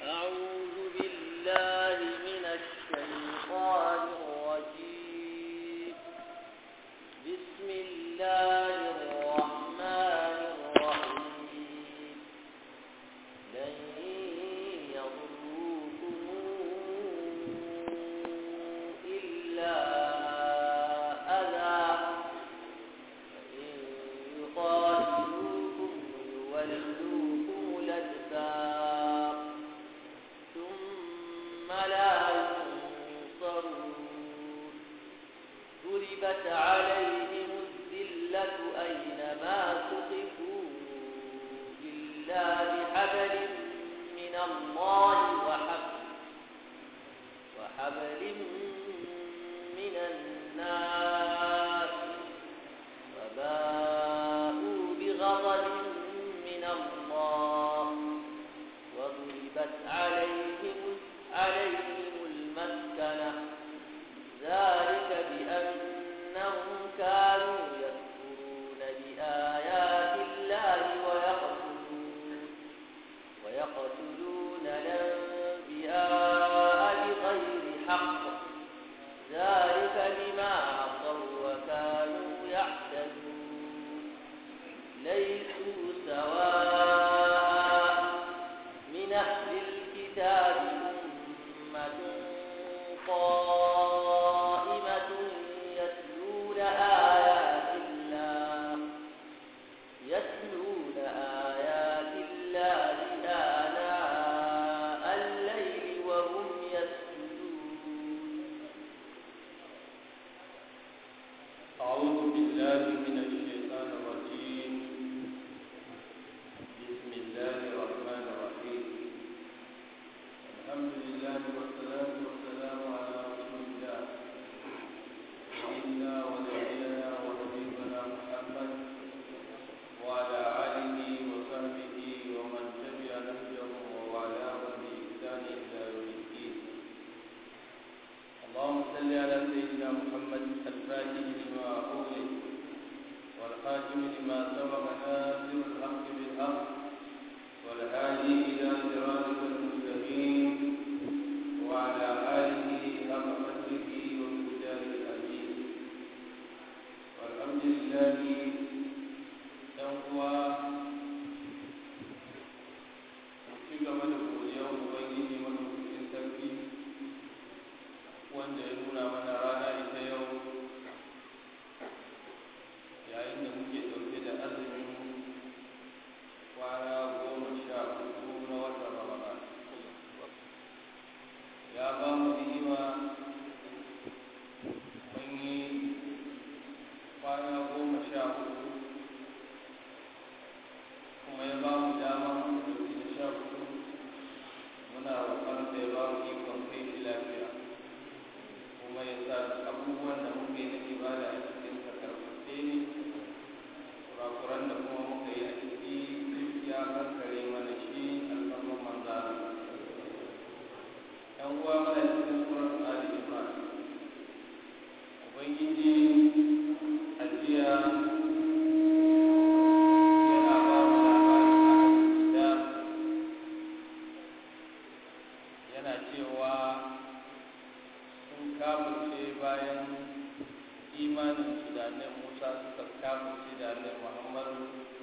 أعوذ بالله من الشيطان الرجيم بسم الله الرحمن الرحيم لن يضروكم إلا أذى فإن يقاتلوكم يولوكم الأدبار ثم لا ينصرون ضربت عليهم الذلة أينما ثقفوا إلا بحبل من الله وحبل وحبل من الناس فباءوا بغضب من الله وضربت عليهم عليهم المسكنة ذلك بأنهم كانوا يكفرون بآيات الله ويقتلون ويقتلون الأنبياء بغير حق ذلك بما عصوا وكانوا يعتدون ليسوا سواء من أهل الكتاب أمة قائمة يتلون آيات الله يتلون آيات الله آناء الليل وهم يسجدون أعوذ بالله من الشيطان الرجيم بسم الله الرحمن الرحيم الحمد لله والصلاة والسلام على رسول الله سيدنا ونبينا وحبيبنا محمد وعلى آله وصحبه ومن تبع نهجه ووالاه بإحسان إلى يوم الدين اللهم صل على سيدنا محمد الفاتح لما أغلق والخاتم لما سبق ناصر الحق بالحق والهادي إلى صراطك المستقيم وعلى آله حق قدره ومقداره العزيز والحمد لله ينقوى ci gaba da godiyar ubangiji madaukakin sarki wanda ya nuna mana rana ita yau yayin da muke ɗauke da azumin kwana goma sha hudu na watan ramadan ya ba mu ni'ima mun yi kwana goma sha hudu kuma ya ba mu dama mu ɗauki da sha hudu muna roƙon da ya ba mu ikon kai shi lafiya kuma ya sa abubuwan da muke na ibada a cikin karfafe ne kurakuran da kuma muka yi a ciki ya kankare mana shi alfarman manzana yan uwa mana cikin surat ali imran ubangiji ajiya yana ba mu labarin da yana cewa sun kafirce bayan imanin su da annabi Musa suka kafirce da annabi Muhammadu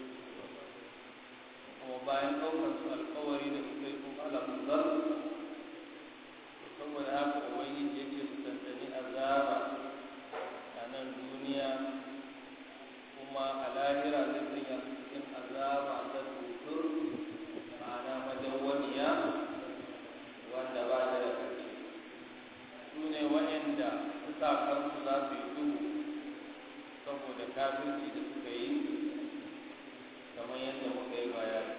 kuma bayan ɗaukar su alkawari da suka yi kuma alamzar saboda haka ubangiji yake su tantani azaba a nan duniya kuma a lahira zai sanya su cikin azaba ta tutur ma'ana madawwamiya wanda ba ta da ƙarshe su ne waɗanda kansu za su yi duhu saboda kafirci da suka yi kamar yadda muka yi bayani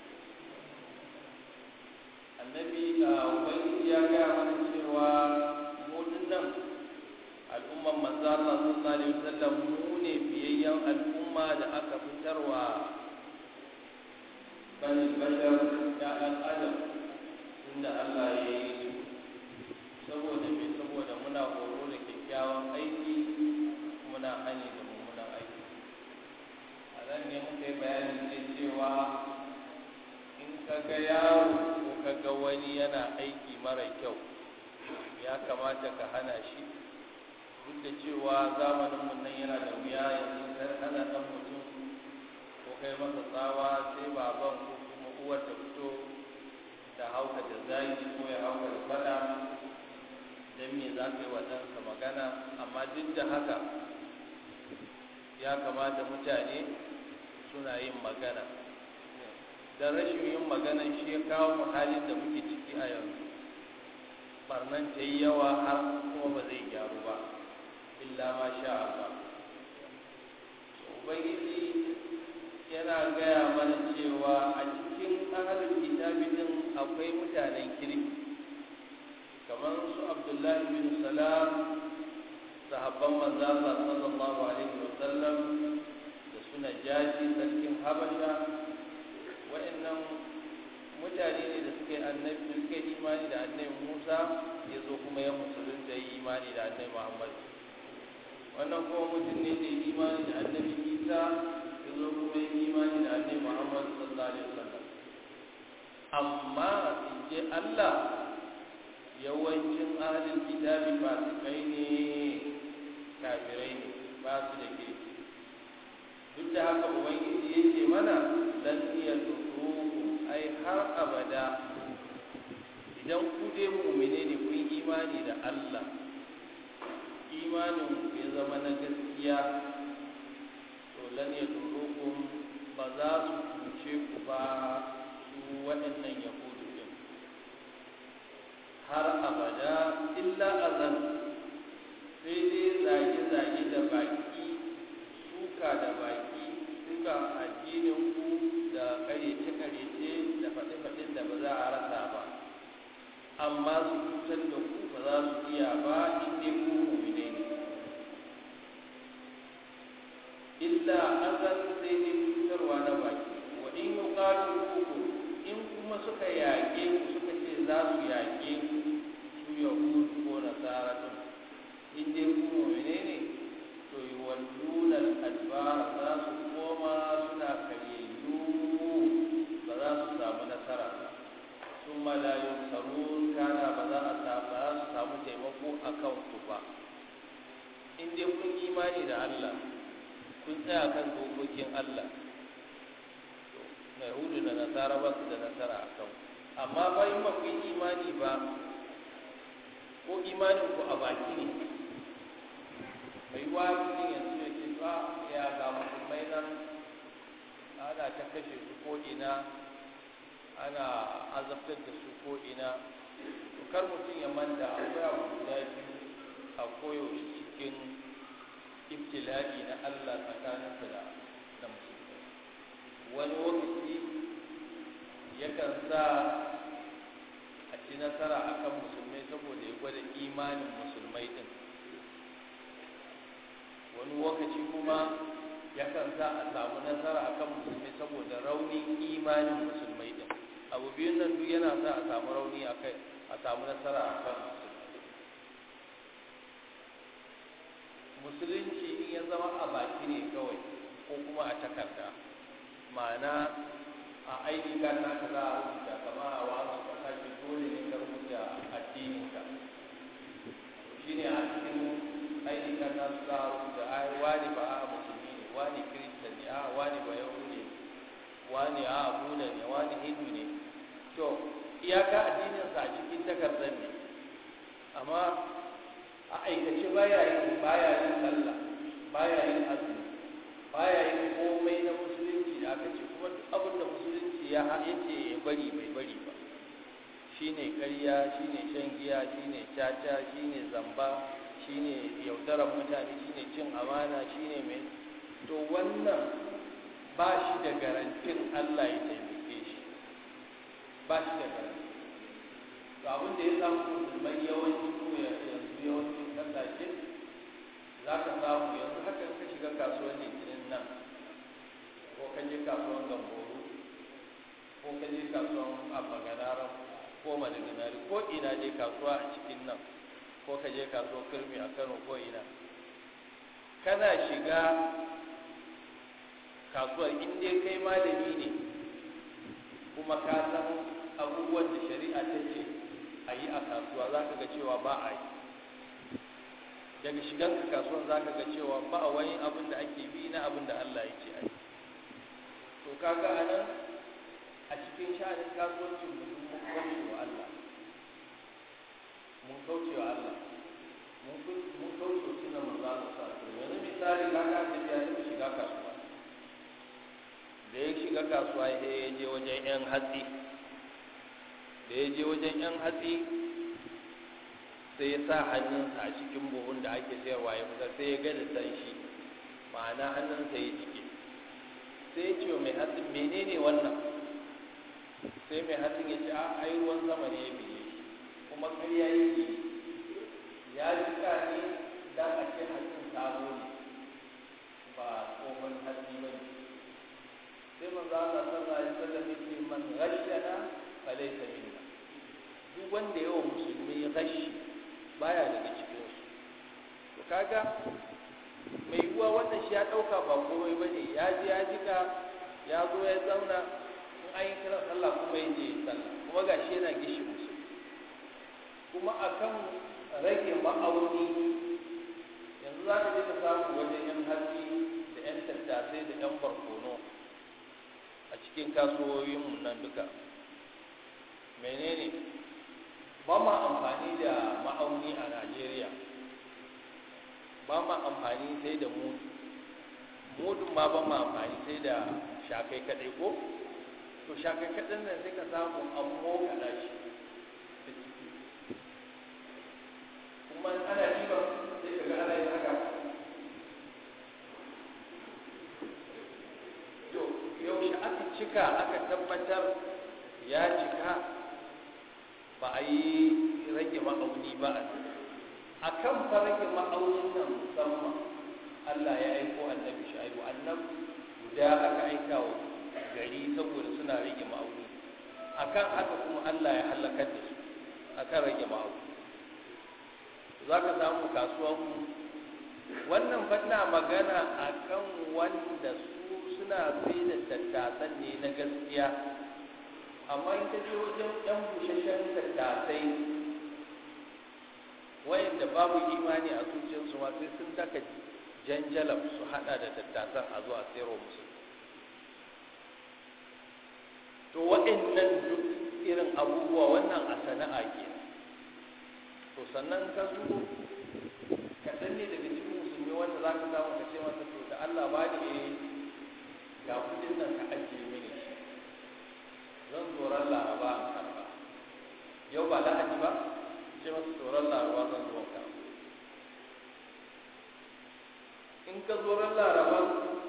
annabi a ubangiji ya gaya mana cewa mu nan al'umman manzo Allah sallallahu alaihi wasallam mu ne biyayyen al'umma da aka fitarwa bani bashar ya ɗan adam tunda Allah ya yi su saboda me saboda muna horo da kyakkyawan aiki muna hani da mummunan aiki a nan ne muka yi bayani ne cewa in ka ga yaro ko ka ga wani mara kyau ya kamata ka hana shi duk da cewa zamaninmu nan yana da wuya yanzu kar hana ɗan mutum ko kai masa tsawa sai baban ko kuma uwar ta fito da hauka da zagi ko ya hauka da fada don me za ka yi wa ɗansa magana amma duk da haka ya kamata mutane suna yin magana don rashin yin magana shi ya kawo mu halin da muke ciki a yanzu barnan ta yi yawa har kuma ba zai gyaru ba illa ma sha Allah ubangiji yana gaya mana cewa a cikin ahalin kitabi din akwai mutanen kirki kamar su abdullahi bin salam sahabban manzo Allah sallallahu alaihi wa sallam da su najashi sarkin habasha wa'annan mutane ne da suke annabi suke imani da annabi Musa ya zo kuma ya musulunta yi imani da annabi Muhammad wannan kuma mutum ne da imani da annabi Isa ya zo kuma ya imani da annabi Muhammad sallallahu alaihi wasallam amma in je Allah yawancin ahlul kitabi fasikai ne kafirai ne ba su da kirki duk da haka ubangiji ya ce mana lan iya ai har abada idan ku dai mu'mine ne kun imani da Allah imanin ku ya zama na gaskiya to lan yadurukum ba za su cuce ku ba su waɗannan yahudu din har abada illa azan sai dai zage-zage da baki suka da baki suka addinin ku da karece-karece da faɗe-faɗen da ba za a rasa ba amma su cutar da ku ba za su iya ba inda ku mu'mine ne illa azan sai dai cutarwa na baki wa in yuqatilukum in kuma suka yaƙe ku suka ce za su yaƙe ku su yahudu ko nasara din in dai ku mu'mine ne to yuwalluna al-adbar za su koma suna karyayyu ba za su samu nasara sun malayun sarun kana ba za a ba za su samu taimako a kan ku ba in dai kun imani da Allah kun tsaya kan dokokin Allah na yahudu da nasara ba su da nasara a kan amma bayan ba kun imani ba ko imanin ku a baki ne mai wa mutum yanzu ya ce ba ya ga musulmai nan ana ta kashe su ko ina ana azabtar da su ko ina to kar mutum ya manta akwai abu guda biyu a koyaushe cikin ibtila'i na Allah tsakaninsa da da musulmai wani lokaci yakan sa a ci nasara akan musulmai saboda ya gwada imanin musulmai din wani lokaci kuma yakan sa a samu nasara akan musulmi saboda raunin imanin musulmai din abu biyun nan duk yana sa a samu rauni a kai a samu nasara akan musulmi musulunci in ya zama a baki ne kawai ko kuma a takarda ma'ana a aini kan naka za a rubuta kama a wasu kasashe dole ne ka rubuta addininka shine a cikin aini kan nasu za a rubuta ai wani ba a musulmi ne wani kiristan ne a wani ba yahudi ne wani a buda ne wani hindu ne to iyaka addininsa a cikin takardar ne amma a aikace baya yin baya yin sallah baya yin azumi baya yin komai na musulunci da aka ce kuma duk abin da musulunci ya yace ya bari bai bari ba shine ƙarya shine shan giya shine caca shine zamba shine yaudarar mutane shine cin amana shine mai to wannan ba shi da garantin Allah ya taimake shi ba shi da garanti to abin da ya samu musulmai yawanci ko yanzu yawancin kasashe za ka samu yanzu haka ka shiga kasuwar litinin nan ko ka je kasuwar gamboru ko ka je kasuwar abaganaran ko madaganari ko ina je kasuwa a cikin nan ko ka je kasuwar kirmi a kano ko ina kana shiga kasuwar inda kai malami ne kuma ka san abubuwan da shari'a ta ce a yi a kasuwa za ka ga cewa ba a yi daga shigan ka kasuwan za ka ga cewa ba wani abin da ake bi na abin da Allah ya ce a yi to kaga a nan a cikin sha'anin kasuwancin mu mun kauce wa Allah mun kauce wa Allah mun kauce wa sunan manzo Allah sallallahu alaihi yanzu misali kaga annabi ya taɓa shiga kasuwa da ya shiga kasuwa ya je wajen yan hatsi da ya je wajen yan hatsi sai ya sa hannunsa a cikin buhun da ake sayarwa ya fitar sai ya ga da dan shi ma'ana hannunsa ya jike sai ya ce wa mai hatsin menene wannan sai mai hatsin ya ce a ai ruwan sama ne ya biye shi kuma ƙarya yake ya jika ne dan a ce hatsin sabo ne ba tsohon hatsi ba ne sai manzo Allah sallallahu alaihi wasallam yake man ghashana falaysa minna duk wanda yawa musulmi gashi baya daga cikin su to kaga mai yiwuwa wannan shi ya dauka ba komai bane ya je ya jika ya zo ya zauna in an yi kiran sallah kuma ya je sallah kuma gashi yana gishi musulmi kuma akan rage ma'auni yanzu za ka je ka samu wajen yan hatsi da yan tattasai da yan barkono a cikin kasuwoyinmu nan duka menene ba ma amfani da ma'auni a najeriya ba ma amfani sai da mudu mudun ma ba ma amfani sai da shakai kadai ko to shakai kadai nan sai ka samu an mokala shi da ciki kuma ana ɗiba sai ka ga ana yin haka yaushe aka cika aka tabbatar ya cika ba a yi rage ma'auni ba a kan fa rage ma'aunin nan musamman Allah ya aiko annabi shaibu annab guda aka aika wa gari saboda suna rage ma'auni akan haka kuma Allah ya halakar da su akan rage ma'auni za ka samu kasuwan wannan fanna magana akan wanda su suna sai da tattasan ne na gaskiya amma in ka je wajen ɗan busasshen tattasai wayanda babu imani a zuciyarsu ma sai sun daka janjalab su hada da tattasan a zuwa sayarwa musu to waɗannan duk irin abubuwa wannan a sana'a ke to sannan ka zo kaɗan ne daga cikin musulmi wanda za ka samu ka ce masa to da Allah ba ni ga kudin nan ka ajiye mini shi zan tsoron laraba in karba yau ba lahadi ba ce masu tsoron laraba zan zo ka in ka tsoron laraba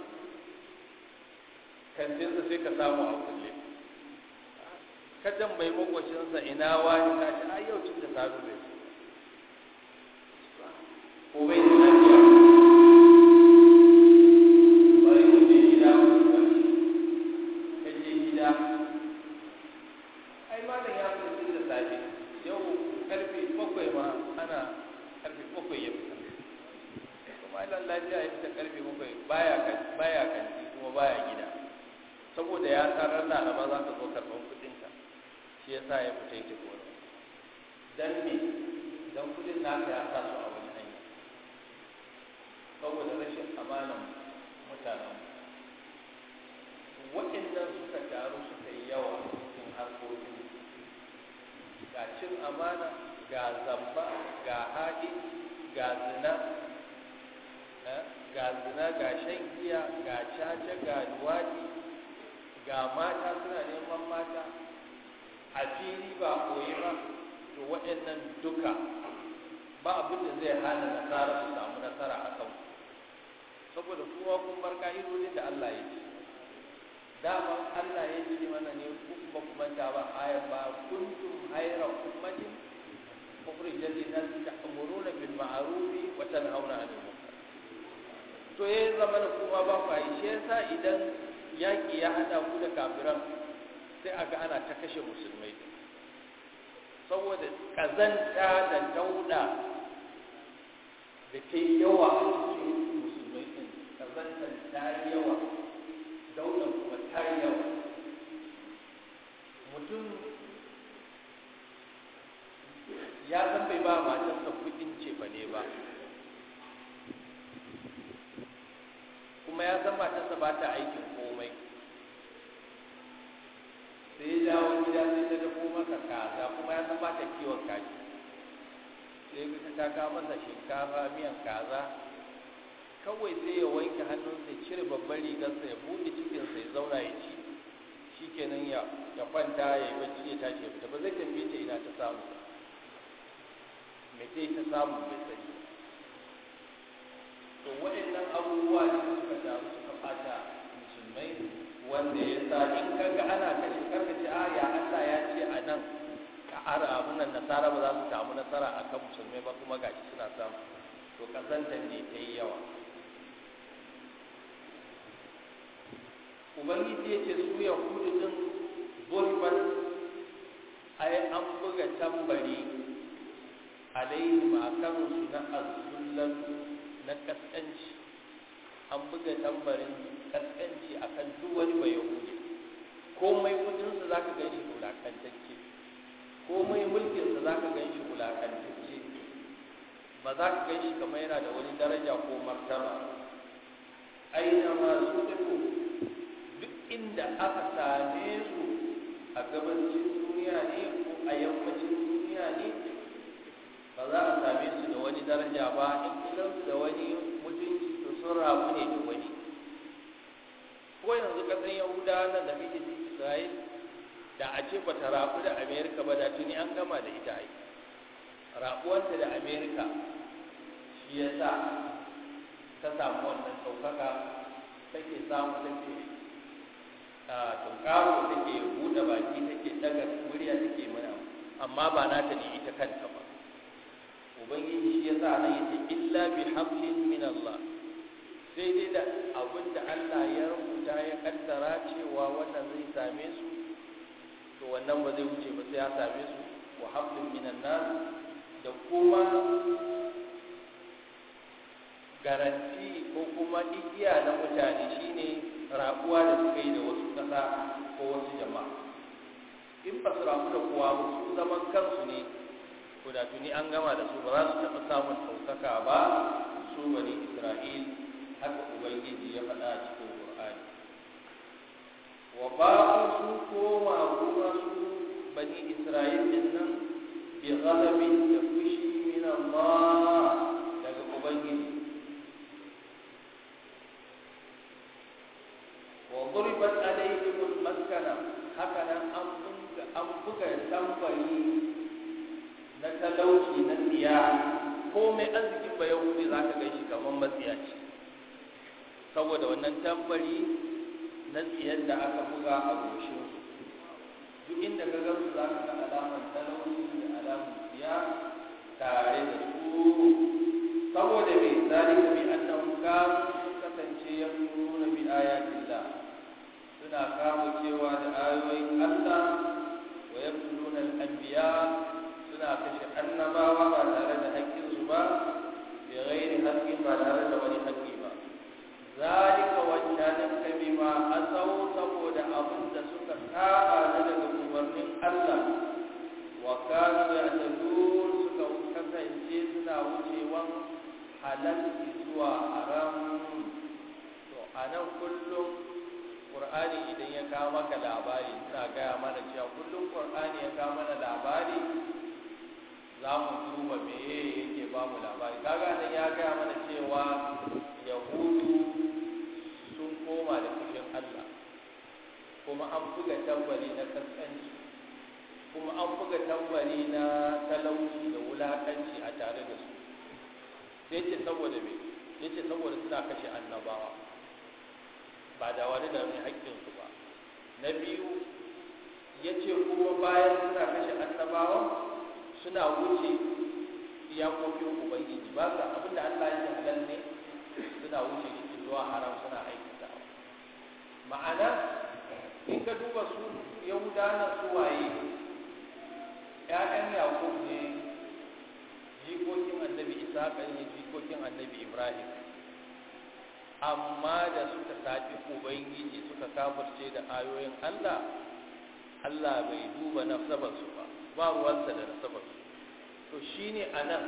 kantinsa sai ka samu a kulle ka tambayi makwacinsa ina wani ka ce ai yau cin da sabu bai ko bai da lafiya bari mu je gida ka je gida ai malam ya fi da safe yau karfe bakwai ma ana karfe bakwai ya fita kuma malam lafiya ya fita karfe bakwai baya kan baya kanti kuma baya gida saboda ya tarar laraba za ka zo karɓar kuɗinka shi yasa ya fita yake gona dan me dan kuɗin naka ya sa su a wani hanya saboda rashin amanan mutanen waɗannan suka taru suka yi yawa cikin harkokin ga cin amana ga zamba ga haɗi ga zina ga zina ga shan giya ga caca ga luwaɗi ga mata suna neman mata a fili ba koyi ba to waɗannan duka ba abin da zai hana nasara su samu nasara a kan saboda kuma kun bar ka'idodin da Allah ya ce dama Allah ya ce mana ne kun ba ku manta ba ayan ba kuntum hayra ummatin ukhrijat lin-nas ta'muruna bil ma'ruf wa tanhauna 'anil munkar to yayin zamana kuma ba ku yi shi yasa idan yaki ya hada ku da kafiran sai aga ana ta kashe musulmai saboda kazanta da dauda da ta yi yawa a cikin musulmai din kazantar ta yi yawa daular kuma ta yi yawa mutum ya san bai ba matarsa kudin cefa ne ba kuma ya san matarsa ba ta aikin komai sai ya dawo gida sai ta dafo masa kaza kuma ya san ba ta kiwon kaji sai ka ta kawo masa shinkafa miyan kaza kawai sai ya wanke hannunsa ya cire babban rigarsa ya buɗe cikinsa ya zauna ya ci shi kenan ya kwanta ya yi bacci ya tashi ya fita ba zai tambaye ta ina ta samu ba me ce ta samu bai sani to waɗannan abubuwa ne suka taru suka fata musulmai wanda ya sa in kaga ana kashe karka ce a ya Allah ya ce a nan ka ara abun nan nasara ba za su samu nasara akan musulmai ba kuma gashi suna samu to kasantar ne ta yi yawa ubangiji ya ce su yahudu din burban ai an buga tambari alaihim a kansu na azullan na kaskanci an buga tambarin kaskanci a kan duk wani bai yahudi komai kudinsa za ka gan shi wulakantacce komai mulkinsa za ka gan shi wulakantacce ba za ka gan shi kamar yana da wani daraja ko martaba aina masu tafi duk inda aka same su a gabacin duniya ne ko a yammacin duniya ne ba za a same su da wani daraja ba in kusansu da wani mutunci to sun rabu ne da wani ko yanzu kasan yahuda nan da kake ji isra'il da a ce ba ta rabu da amerika ba da tuni an gama da ita ai rabuwanta da amerika shi ya sa ta samu wannan ɗaukaka take samu take tunkaro take buɗe baki take daga murya take mana amma ba nata ne ita kanta ba ubangiji shi yasa nan yace illa bi hablin min Allah sai dai da abin da Allah ya rubuta ya kaddara cewa wannan zai same su to wannan ba zai wuce ba sai ya same su wa hablin min nas da kuma garanti ko kuma igiya na mutane shine rabuwa da suka yi da wasu kasa ko wasu jama'a in ba su rabu da kowa ba su zaman kansu ne ko da tuni an gama da su ba za su taɓa samun ɗaukaka ba su bani isra'il haka ubangiji ya faɗa a cikin qur'ani wa ba su koma kuma su bani isra'il din nan bi ghadabin da fushi min Allah daga ubangiji wa duribat alaihim al-maskana haka nan an buga an buga tambari na talauci na tsiya ko mai arzikin ba yahudi za ka gan shi kamar matsiyaci saboda wannan tambari na tsiyar da aka buga a goshin duk inda ka gamsu za ka ga alamar talauci da alamar tsiya tare da su saboda mai zalika bi annahum kanu kasance yakfuruna bi ayatillah suna kama cewa da ayoyin Allah wa yaqtuluna al-anbiya suna kashe annabawa ba tare da haƙƙinsu ba bi ghairi haqqin ba tare da wani haƙƙi ba zalika wancanan ka bima asau saboda abin da suka saba na daga umarnin Allah wa kanu ya'tadun suka kasance suna wucewan halal zuwa haram to anan kullum Qur'ani idan ya kawo maka labari suna gaya mana cewa kullum Qur'ani ya kawo mana labari za mu duba meye yake ba mu labari kaga nan ya gaya mana cewa yahudu sun koma da fushin Allah kuma an buga tambari na kaskanci kuma an buga tambari na talauci da wulakanci a tare da su sai ce saboda me yace saboda suna kashe annabawa ba da wani da mai haƙƙinsu ba na biyu ya ce kuma bayan suna kashe annabawa suna wuce iyakokin ubangiji ba sa abinda Allah ya ce halal ne suna wuce shi zuwa haram suna aikata ma'ana in ka duba su yahudawa su waye ƴaƴan yakub ne jikokin annabi isa ne jikokin annabi ibrahim amma da suka tafi ubangiji suka kafirce da ayoyin Allah Allah bai duba nasabarsu ba ba ruwansa da nasabarsu to shine anan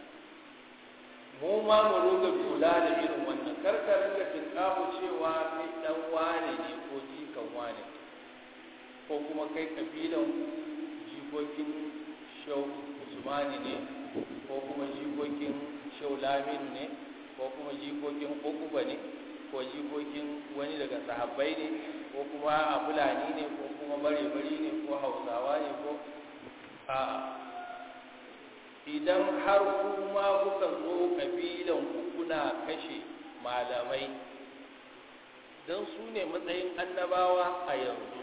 mu ma mu ruga kula da irin wannan karka ringa tinkamu cewa kai dan wane ne ko jikan wane ko kuma kai kabilan jikokin shau usmani ne ko kuma jikokin shau laminu ne ko kuma jikokin ukuba ne ko jikokin wani daga sahabbai ne ko kuma a fulani ne ko kuma bare-bari ne ko hausawa ne ko a idan har kuma kuka zo kabilan ku kuna kashe malamai don su ne matsayin annabawa a yanzu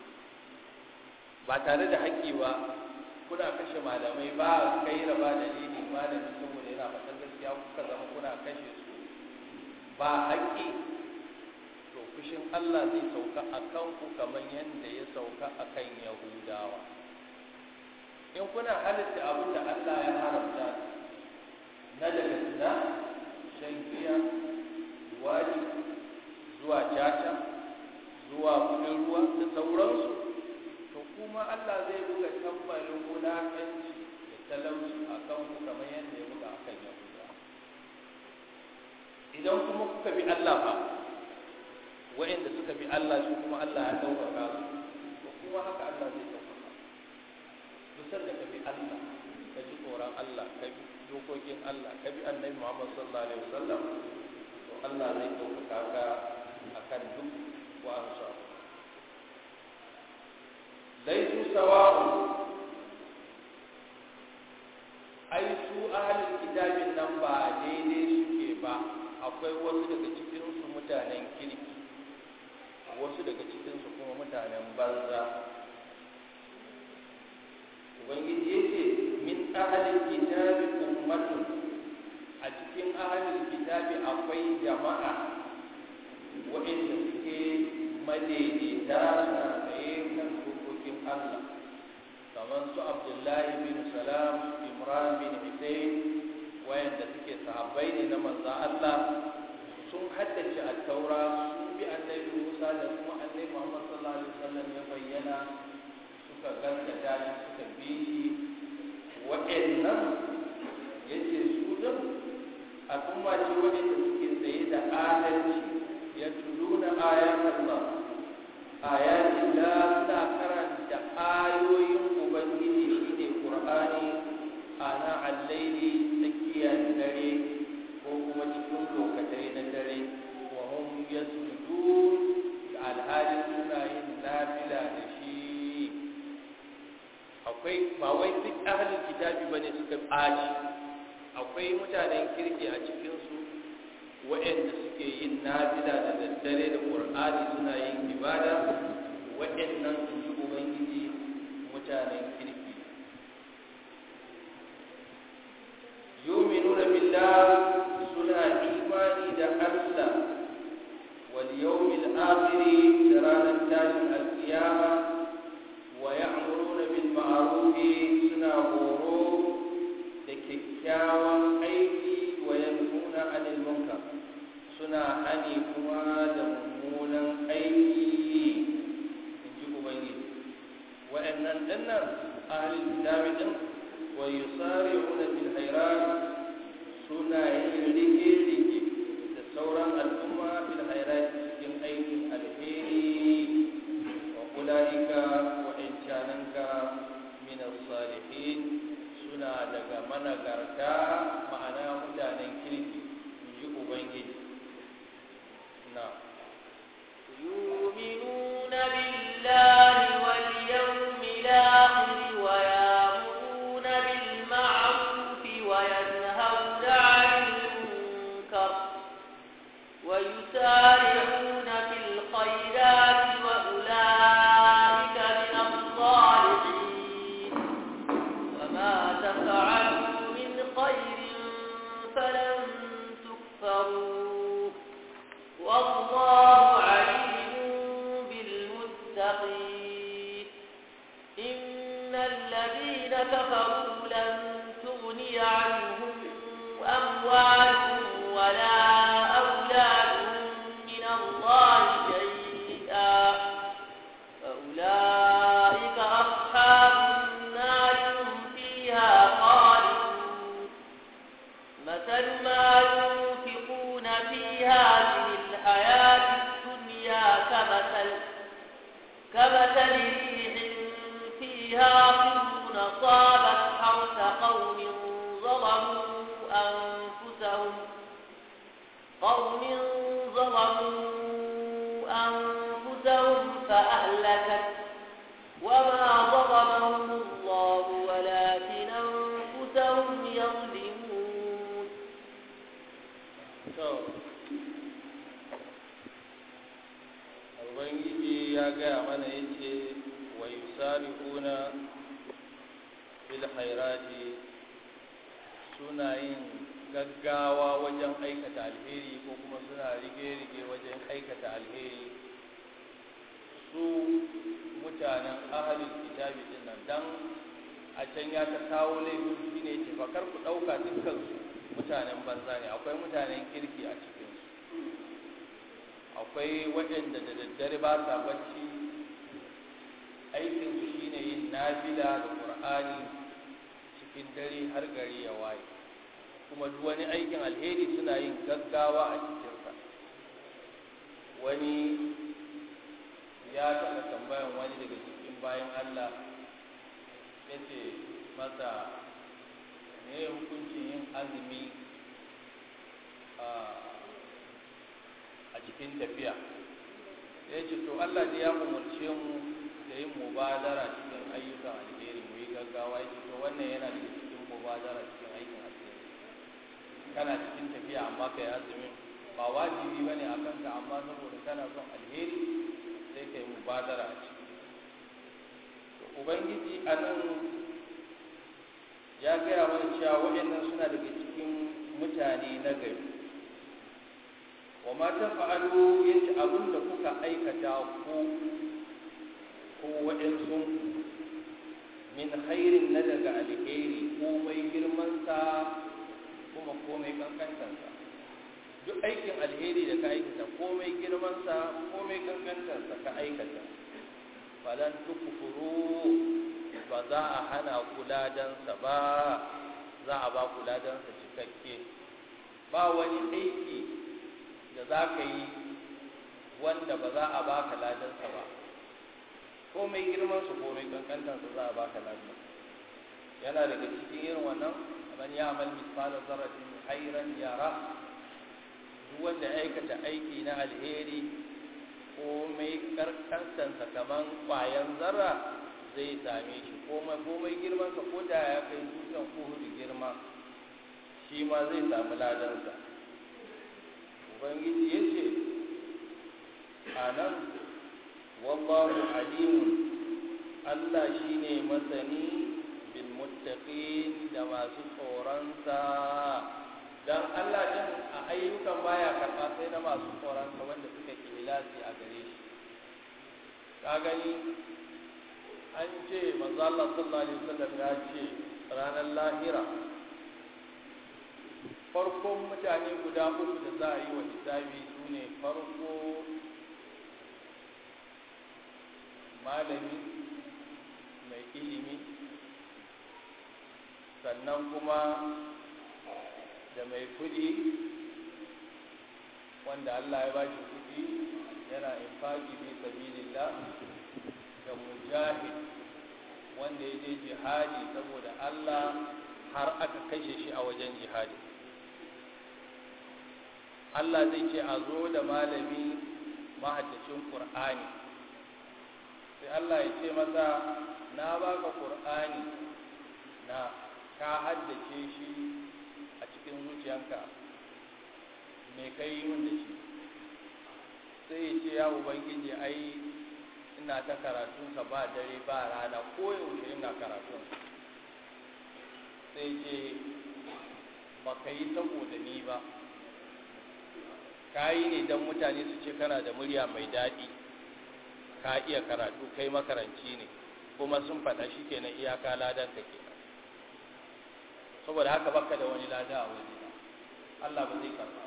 ba tare da haƙƙi ba kuna kashe malamai ba kai ba dalili malami saboda yana fatan gaskiya kuka zama kuna kashe su ba haƙƙi to fushin Allah zai sauka a kanku kamar yadda ya sauka a kan Yahudawa in kuna halitta abin da Allah ya haramta na daga zina shan giya wani zuwa caca zuwa kudin ruwa da sauransu to kuma Allah zai buga tambarin wulaƙanci da talauci a kanku kamar yadda ya buga a kan Yahudawa idan kuma kuka bi Allah fa wa'inda suka bi Allah su kuma Allah ya ɗaukaka su to kuma haka Allah zai ɗaukaka dusar da ka bi Allah ka ji tsoron Allah ka bi dokokin Allah ka bi annabi Muhammad sallallahu alaihi wasallam to Allah zai ɗaukaka ka akan duk wa'ansu abu laisu sawa'u ai su ahalin kitabin nan ba daidai suke ba akwai wasu daga cikinsu mutanen kirki wasu daga cikinsu kuma mutanen banza ubangiji ya ce min ahalin kitabi ummatun a cikin ahalin kitabi akwai jama'a waɗanda suke madaidaita suna tsaye kan dokokin Allah kamar su Abdullahi bin Salam Imran bin Hussein wayanda suke sahabbai ne na manzan Allah sun haddace a taura sun bi annabi Musa da kuma annabi Muhammad sallallahu alaihi wasallam ya bayyana suka gaskata shi suka bi shi wa'annan yace su din al'umma ce wa'anda suke tsaye da adalci ya tuluna ayat Allah ayatin la suna karanta ayoyin ubangiji shine qur'ani ana al-laili tsakiyar dare ko kuma cikin lokacin na dare wa hum yasjudun alhali suna yin nafila da shi akwai ba wai duk ahlul kitabi bane suka baci akwai mutanen kirki a cikin su waɗanda suke yin nafila da daddare da qur'ani suna yin ibada waɗannan su ji ubangiji mutanen kirki yu'minuna billah suna imani da Allah wal yawmil akhir da ranar tashin alkiyama wa ya'muruna bil ma'ruf suna horo da kyakkyawan aiki wa yanhuna 'anil munkar suna hani kuma da mummunan aiki inji ubangiji wa'annan dinnan ahlul kitabi din wa yusari'una bil khairat suna yin rige-rige da sauran al'umma bil khairat cikin aikin alheri wa ulaika wa incananka min as-salihin suna daga managarta ma'ana mutanen kirki inji ubangiji na يؤمنون بالله واليوم الآخر ويأمرون بالمعروف وينهون عن المنكر ويسارعون في الخيرات وأولئك من الصالحين وما تفعلوا من خير فلن تكفروه والله عليم بالمتقين إن الذين كفروا لن تغني عنهم أموالهم ولا أولادهم من الله شيئا فأولئك أصحاب النار هم فيها خالدون مثل ما ينفقون في هذه الحياة الدنيا كمثل كمثل ريح فيها قر أصابت حرث قوم ظلموا أنفسهم قوم ظلموا أنفسهم فأهلكت وما ظلمهم الله ولكن أنفسهم يظلمون Ubangiji ya gaya mana ya ce wa yusari'una bil khairati suna yin gaggawa wajen aikata alheri ko kuma suna rige-rige wajen aikata alheri su mutanen ahalin kitabi din nan dan a can ya ta kawo laifin shi ne ce fakar ku ɗauka dukkansu mutanen banza ne akwai mutanen kirki a cikinsu akwai waɗanda da daddare ba sa bacci aikinsu shine yin nafila da ƙur'ani cikin dare har gari ya waye kuma duk wani aikin alheri suna yin gaggawa a cikinsa wani ya taɓa tambayan wani daga cikin bayan Allah ya ce masa ne hukuncin yin azumi a cikin tafiya ya ce to Allah ne ya umarce mu da yin mubadara cikin ayyukan alheri mu yi gaggawa ya ce to wannan yana da cikin mubadara cikin aikin alheri kana cikin tafiya amma ka yi azumin ba wajibi ba ne a kanka amma saboda kana son alheri sai ka yi mubadara a ciki ubangiji a nan ya gaya mana cewa waɗannan suna daga cikin mutane na gari wa ma ta fa'alu yace abin da kuka aikata ko ko waɗansu min khairin na daga alheri komai girmansa kuma komai kankantarsa duk aikin alheri da ka aikata komai girmansa komai kankantarsa ka aikata falan tukufuru ba za a hana kuladansa ba za a ba kuladansa cikakke ba wani aiki da za ka yi wanda ba za a ba ka ladansa ba komai girmansu komai kankantarsa za a ba ka ladansa yana daga cikin irin wannan man ya amal misfala zarratin khairan yara duk wanda aikata aiki na alheri komai karkantansa kaman kwayan zarra zai same shi komai komai girmansa ko da ya kai dutsen kuhudu girma shi ma zai samu ladansa ubangiji ya ce a nan wallahu alimun allah shi ne masani bil muttaqin da masu tsoronsa dan Allah din a ayyukan baya karɓa sai na masu tsoronsa wanda suka kilasi a gare shi ka gani an ce manzo Allah sallallahu alaihi wasallam ya ce ranar lahira farkon mutane guda uku da za a yi wa hisabi su ne farko malami mai ilimi sannan kuma da mai kudi wanda Allah ya ba shi kudi yana infaki fi sabilillah da mujahid wanda ya je jihadi saboda Allah har aka kashe shi a wajen jihadi Allah zai ce a zo da malami mahaddacin Qur'ani sai Allah ya ce masa na baka Qur'ani na ka haddace shi a cikin zuciyanka me kai mun da shi sai ya ce ya ubangiji ai ina ta karatunsa ba dare ba rana ko yaushe ina karatun sai ce ba ka yi saboda ni ba ka yi ne don mutane su ce kana da murya mai daɗi ka iya karatu kai makaranci ne kuma sun faɗa shi kenan iyaka ladan ka kenan saboda haka baka da wani lada a waje Allah ba zai karɓa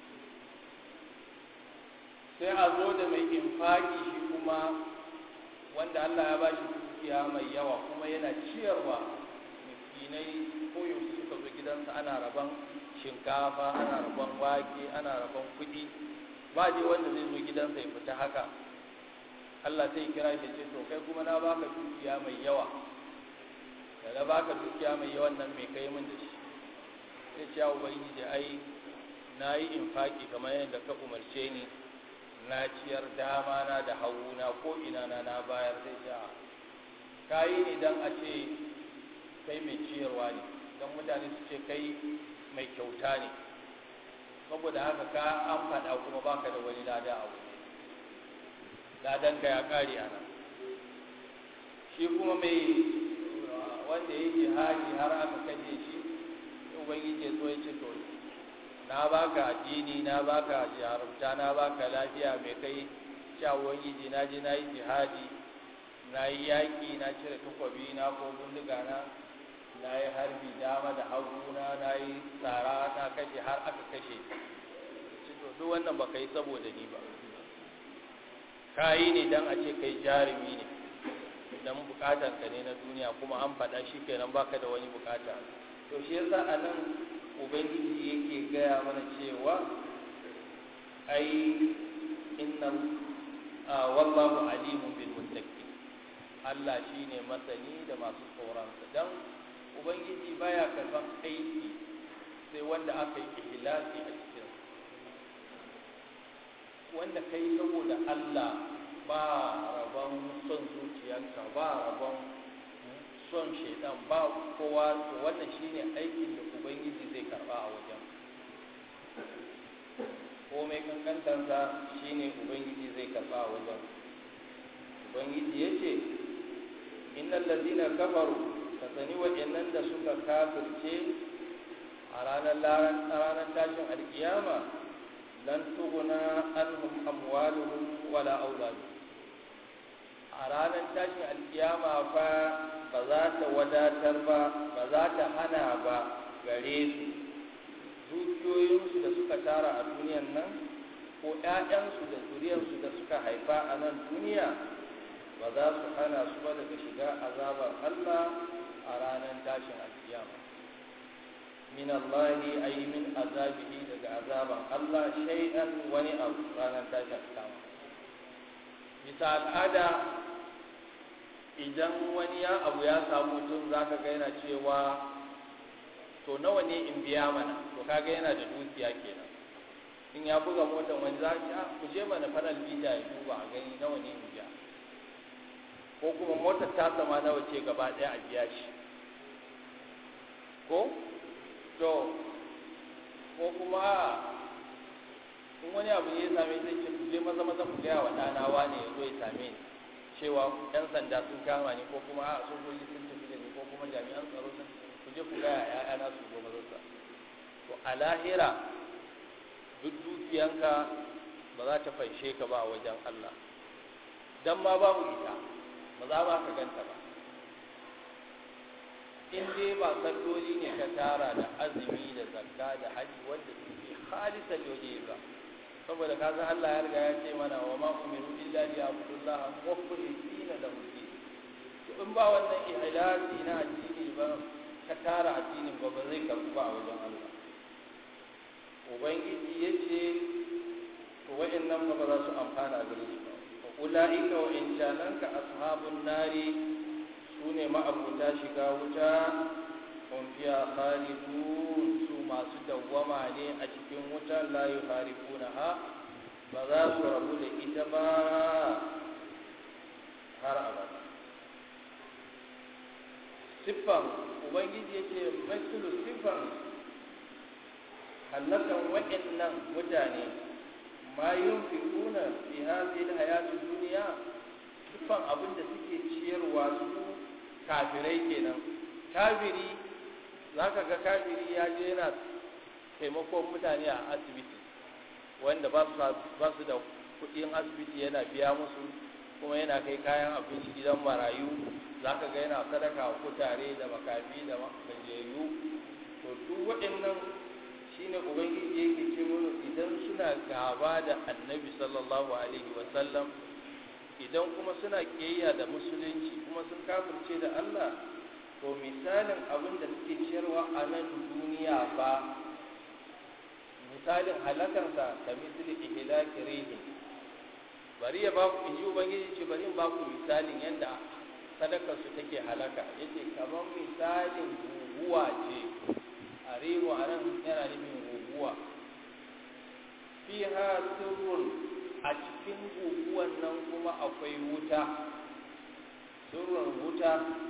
sai a zo da mai infaki shi kuma wanda Allah ya bashi dukiya mai yawa kuma yana ciyarwa miskinai ko yaushe suka zo gidansa ana rabon shinkafa ana rabon wake ana rabon kuɗi ba je wanda zai zo gidansa ya fita haka Allah sai kira shi ce to kai kuma na baka dukiya mai yawa da na baka dukiya mai yawan nan mai kai min da shi sai ce ya ubangiji ai na yi infaki kamar yadda ka umarce ni na ciyar dama na da hauna ko ina na na bayar sai ce ka yi ne don a ce kai mai ciyarwa ne don mutane su ce kai mai kyauta ne saboda haka ka an faɗa kuma baka da wani lada a wuri ladanka ya ƙare a nan shi kuma mai wanda ya jihadi har aka kaje shi ubangiji ya so ya ce to na baka addini na baka jarumta na baka lafiya mai kai sha ubangiji na je na yi jihadi na yi yaƙi na cire takwabi na ko bindiga na na yi harbi dama da hagu na na yi tsara na kashe har aka kashe to duk wannan baka yi saboda ni ba ka yi ne don a ce kai jarumi ne don bukatar ka ne na duniya kuma an faɗa shi kenan baka da wani bukata to shi yasa a nan ubangiji yake gaya mana cewa ai inna wallahu alimun bil muttaqin Allah shine masani da masu tsoronsa dan ubangiji baya karban aiki sai wanda aka yi ihlasi a cikin wanda kai saboda Allah ba rabon son zuciyarka ba rabon son shaidan ba kowa to wannan shine aikin da ubangiji zai karba a wajen komai kankantarsa shine ubangiji zai karba a wajen ubangiji ya ce innal ladina kafaru ka sani waɗannan da suka kafirce a ranar ranar tashin alkiyama lan tuguna anhum amwaluhum wala auladuhum a ranar tashin alkiyama fa ba za ta wadatar ba ba za ta hana ba gare su dukiyoyinsu da suka tara a duniyan nan ko ‘ya'yansu da zuriyarsu da suka haifa a nan duniya ba za su hana su ba daga shiga azabar Allah a ranar tashin alkiyama min Allahi ay min azabihi daga azaban Allah shay'an wani abu ranar tashin alkiyama bisa al'ada idan wani ya abu ya samu mutum za ka ga yana cewa to nawa ne in biya mana to kaga yana da dukiya kenan in ya buga motar wani za a ku je mana faral bita ya duba a gani nawa ne in biya ko kuma motar ta sama nawa ce gaba ɗaya a biya shi ko to ko kuma in wani abu ne ya same zai ce ku je maza maza ku gaya wa ɗana wane ya zo ya same ni cewa yan sanda sun kama ni ko kuma a sojoji sun tafi da ni ko kuma jami'an tsaro sun ku je ku gaya ƴaƴana su zo mazarsa to a lahira duk dukiyanka ba za ta faishe ka ba a wajen Allah dan ma babu ita ba za ba ka ganta ba in dai ba salloli ne ka tara da azumi da zakka da haji wanda suke halisan yoje ba saboda ka san Allah ya riga ya ce mana wa ma umiru illa li ya'budullaha mukhlisina lahu din to in ba wannan ihlasi na addini ba ka tara addinin ba ba zai karbu ba a wajen Allah ubangiji yace to wa'annan ba za su amfana gare shi ba ulaika wa in ka ashabun nari sune ma'abuta shiga wuta hum fiha khalidun su masu dawwama ne a cikin wuta la yuharifunaha ba za su rabu da ita ba har abada siffan ubangiji yake matsulu siffan hallakan waɗannan mutane ma yunfiquna fi hadhihi alhayati dunya siffan abin da suke ciyarwa su kafirai kenan kafiri zaka ga kafiri ya je yana taimakon mutane a asibiti wanda ba su da kuɗin asibiti yana biya musu kuma yana kai kayan abinci gidan marayu za ka ga yana sadaka wa kutare da makafi da gajiyayyu to duk waɗannan shine ubangiji yake ce mana idan suna gaba da annabi sallallahu alaihi wasallam idan kuma suna kiyayya da musulunci kuma sun kafirce da Allah to misalin abin da suke ciyarwa a nan duniya duniya fa misalin halakansa ta misali ihlaki rihin bari ya ba ku inji ubangiji ce bari in ba ku misalin yadda sadakar su take halaka yace kamar misalin guguwa ce a rihu a nan yana nufin guguwa fiha sirrun a cikin guguwan nan kuma akwai wuta sirrun wuta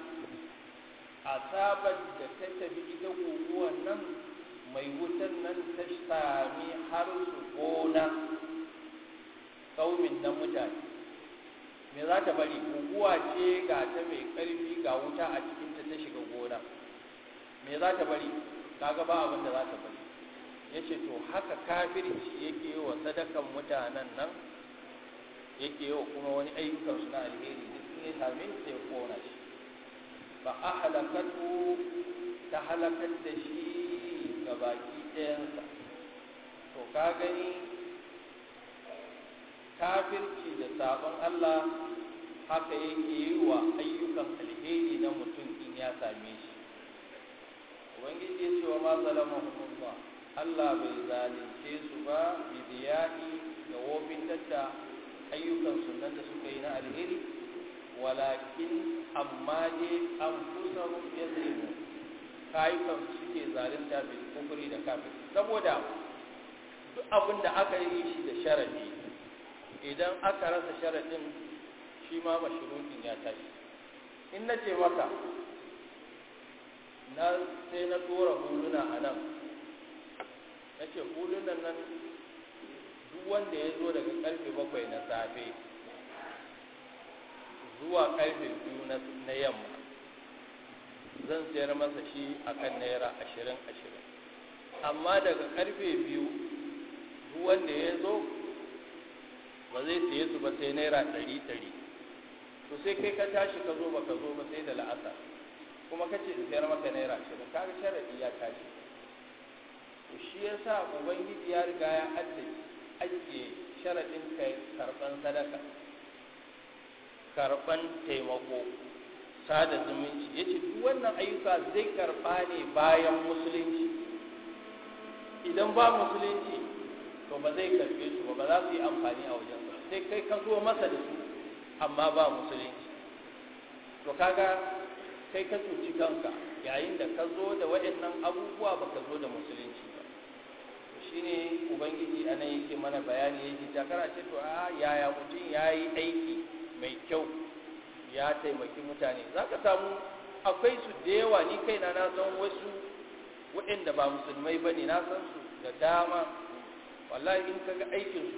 asabar da ta tafi ita guguwan nan mai wutan nan ta sami har su gona kaumin na mutane me za ta bari guguwa ce ga ta mai ƙarfi ga wuta a cikinta ta shiga gona me za ta bari kaga ba abin da za ta bari ya ce to haka kafirci yake yi wa sadakan mutanen nan yake yi wa kuma wani ayyukansu na alheri da sun yi same sai ya kona shi ba a halakatu ta halakar da shi ga baki ɗayansa to ka gani kafirci da sabon Allah haka yake yi wa ayyukan alheri na mutum in ya same shi ubangiji ya ce wa ma zalamahumullah Allah bai zalunce su ba bidiyai da wofin da ayyukan sunan da suka yi na alheri walakin amma dai an kusa yazlimu kayukan suke zalunta bil kufri da kafir saboda duk abin da aka yi shi da sharadi idan aka rasa sharadin shi ma mashrutin ya tashi in na ce maka na sai na tura huluna a nan na ce hulunan nan duk wanda ya zo daga karfe bakwai na safe zuwa karfe biyu na yamma zan sayar masa shi akan naira ashirin ashirin amma daga karfe biyu duk wanda ya zo ba zai saye su ba sai naira ɗari ɗari to sai kai ka tashi ka zo ba ka zo ba sai da la'asar kuma kace in sayar maka naira ashirin kaga sharadi ya tashi to shi yasa ubangiji ya riga ya addace ajiye sharadin kai karban sadaka karban taimako sada zumunci yace duk wannan ayyuka zai karba ne bayan musulunci idan ba musulunci to ba zai karbe su ba ba za su yi amfani a wajen ba sai kai ka zo masa da su amma ba musulunci to kaga kai ka cuci kanka yayin da ka zo da waɗannan abubuwa ba ka zo da musulunci ba shi ne ubangiji a nan yake mana bayani yake takara ce to a yaya mutum ya yi aiki mai kyau ya taimaki mutane za ka samu akwai su da yawa ni kaina na san wasu waɗanda ba musulmai ba ne na san su da dama wallahi in ka ga aikinsu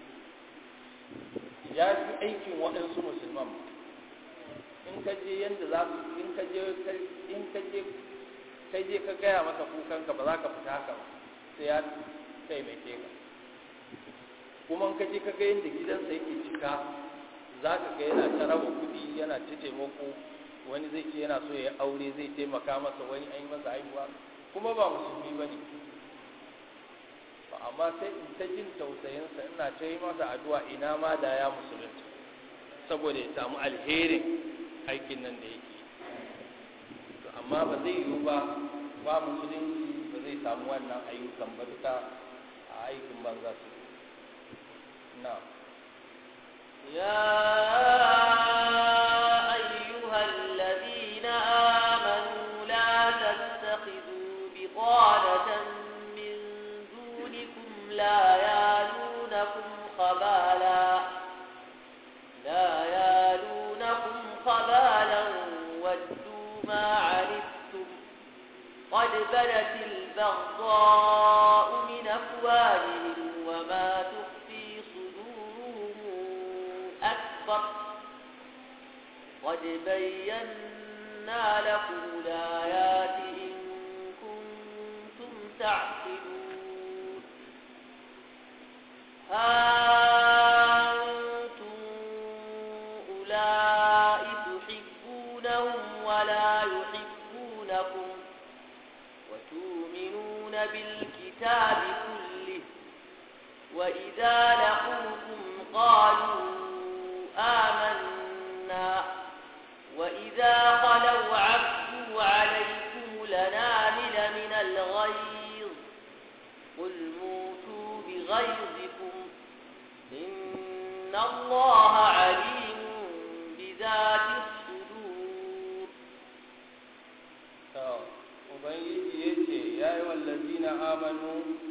ya fi aikin waɗansu musulman ba in ka je yanda za su in ka je in ka je kai je ka gaya masa kukanka ba za ka fita haka ba sai ya taimake ka kuma in ka je ka ga yanda gidansa yake cika za ka ga yana ta raba kuɗi yana ta taimako wani zai ce yana so ya aure zai taimaka masa wani an yi masa haihuwa kuma ba musulmi ba ne amma sai in ta jin tausayinsa ina ta yi masa addu'a ina ma da ya musulunta saboda ya samu alherin aikin nan da yake to amma ba zai yiwu ba ba musulunci ba zai samu wannan ayyukan ba duka a aikin banza su na يا أيها الذين آمنوا لا تتخذوا بطانة من دونكم لا يالونكم خبالا لا يالونكم خبالا ودوا ما عنتم قد بدت البغضاء من أفواههم وما تخفي صدورهم أكبر قد بينا لكم الآيات إن كنتم تعقلون ها أنتم أولئك تحبونهم ولا يحبونكم وتؤمنون بالكتاب كله وإذا لقوكم قالوا آمنا وإذا خلوا عبدوا عليكم لنامل من الغيظ قل موتوا بغيظكم إن الله عليم بذات الصدور ubangiji ya ce ya yi wallazi na amanu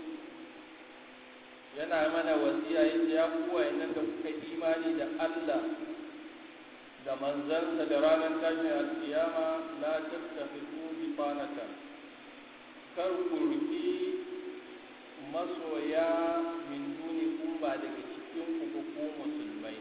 yana mana wasiya ya ce ya kuwa yanar da kuka imani da allah da manzansa da ranar tashin alkiyama la tattafiku bi fanatan kar ku ruki masoya min duni kun ba daga cikin ku ko ku musulmai